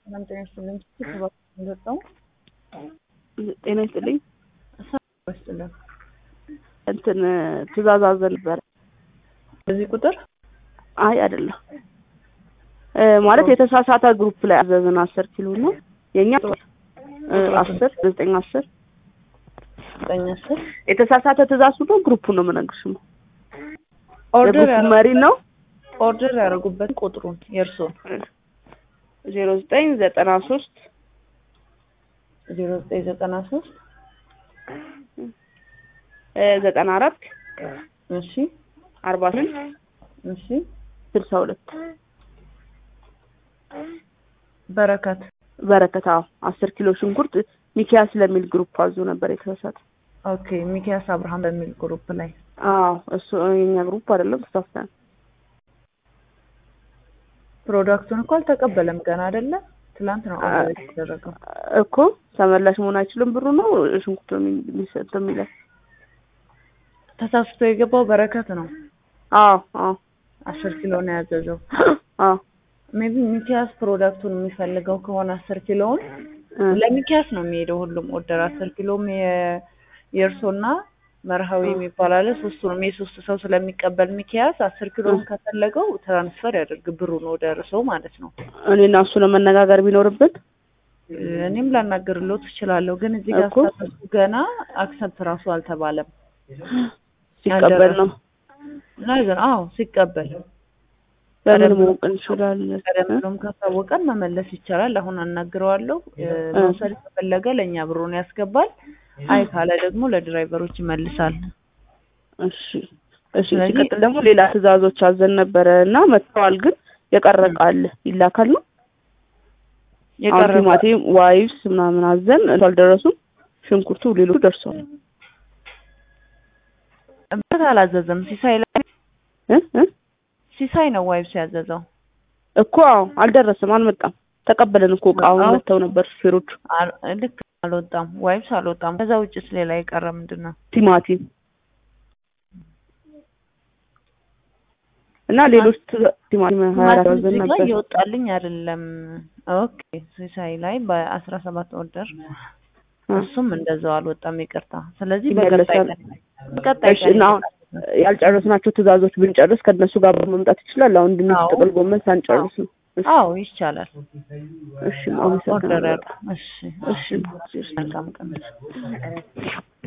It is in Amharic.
ሰላም ጤና ይስጥልኝ። ሰባት እንደወጣው ጤና ይስጥልኝ። ሰላም ይስጥልኝ። እንትን ትእዛዝ አዘን ነበረ። በዚህ ቁጥር አይ አይደለም እ ማለት የተሳሳተ ግሩፕ ላይ አዘዝን አስር ኪሎ ነው የኛ እ አስር ዘጠኝ አስር ዘጠኝ አስር የተሳሳተ ትእዛዝ ሁሉ ግሩፑ ነው የምነግርሽ ነው ኦርደር የግሩፑ መሪ ነው ኦርደር ያደረጉበት ቁጥሩን የእርስዎን ዜሮ ዘጠኝ ዘጠና ሶስት ዜሮ ዘጠኝ ዘጠና ሶስት ዘጠና አራት እሺ አርባ ስምንት እሺ ስልሳ ሁለት በረከት በረከት አዎ አስር ኪሎ ሽንኩርት ሚኪያስ ለሚል ግሩፕ አዞ ነበር የተሳሳተ ኦኬ ሚኪያስ አብርሃም በሚል ግሩፕ ላይ አዎ እሱ የኛ ግሩፕ አይደለም ተሳስተን ፕሮዳክቱን እኮ አልተቀበለም ገና አይደለ ትላንት ነው ኦርደር የተደረገው እኮ ተመላሽ መሆን አይችልም ብሩ ነው ሽንኩርት ነው የሚሰጠው የሚለው ተሳስቶ የገባው በረከት ነው አዎ አዎ አስር ኪሎ ነው ያዘዘው አዎ ሜቢ ሚኪያስ ፕሮዳክቱን የሚፈልገው ከሆነ አስር ኪሎውን ለሚኪያስ ነው የሚሄደው ሁሉም ኦርደር አስር ኪሎም የእርሶና መርሃዊ የሚባል አለ ሶስቱንም የሶስት ሰው ስለሚቀበል ሚኪያስ አስር ኪሎውን ከፈለገው ትራንስፈር ያደርግ ብሩን ወደ እርሶ ማለት ነው እኔና እሱ ለመነጋገር ቢኖርብን እኔም ላናገርሎት እችላለሁ ግን እዚህ ጋር እኮ። ስታተሱ ገና አክሰፕት ራሱ አልተባለም ሲቀበል ነው ነገር አዎ ሲቀበል በምን ቀደም ብሎ- ማወቅ እንችላለን ቀደም ብሎም ካሳወቀን መመለስ ይቻላል። አሁን አናግረዋለሁ። እ፣ መውሰድ ከፈለገ ለእኛ ብሩን ያስገባል። አይ ካለ ደግሞ ለድራይቨሮች ይመልሳል። እሺ እሺ ስለዚህ- ሲቀጥል ደግሞ ሌላ ትእዛዞች አዘን ነበረ እና መጥተዋል ግን የቀረ ዕቃ አለ ይላካል ነው አሁን የቀረበ ቲማቲም ዋይብስ ምናምን አዘን እሱ አልደረሱም ሽንኩርቱ ሌሎቹ ደርሰዋል እበት አላዘዘም። ሲሳይ ላይ እ እ ሲሳይ ነው ዋይብስ ያዘዘው። እኮ አዎ አልደረሰም አልመጣም ተቀበለን እኮ እቃውን አዎ። መጥተው ነበር ሹፌሮቹ አል- ልክ አልወጣም፣ ዋይብስ አልወጣም። ከዛ ውጭስ ሌላ የቀረ ምንድን ነው? ቲማቲም እና ሌሎች ትእዛ- ቲማቲም ሀያ አራት ቲማቲም አዘን እዚህ ጋር ነበር እየወጣልኝ አይደለም። ኦኬ ሲሳይ ላይ በአስራ ሰባት ኦርደር እሱም እንደዛው አልወጣም። ይቅርታ። ስለዚህ በቀጣይ ይመለሳል። ቀን በቀጣይ እሺ ቀን እና አሁን ያልጨረስናቸው ትእዛዞች ብንጨርስ ከእነሱ ጋር መምጣት ይችላል። አሁን ድንች አዎ። ጥቅል ጎመን ሳንጨርስ ነው። እሺ አዎ ይቻላል። እሺ ኦርደር አመሰግናለሁ። ያድርግ። እሺ እሺ መልካም ቀን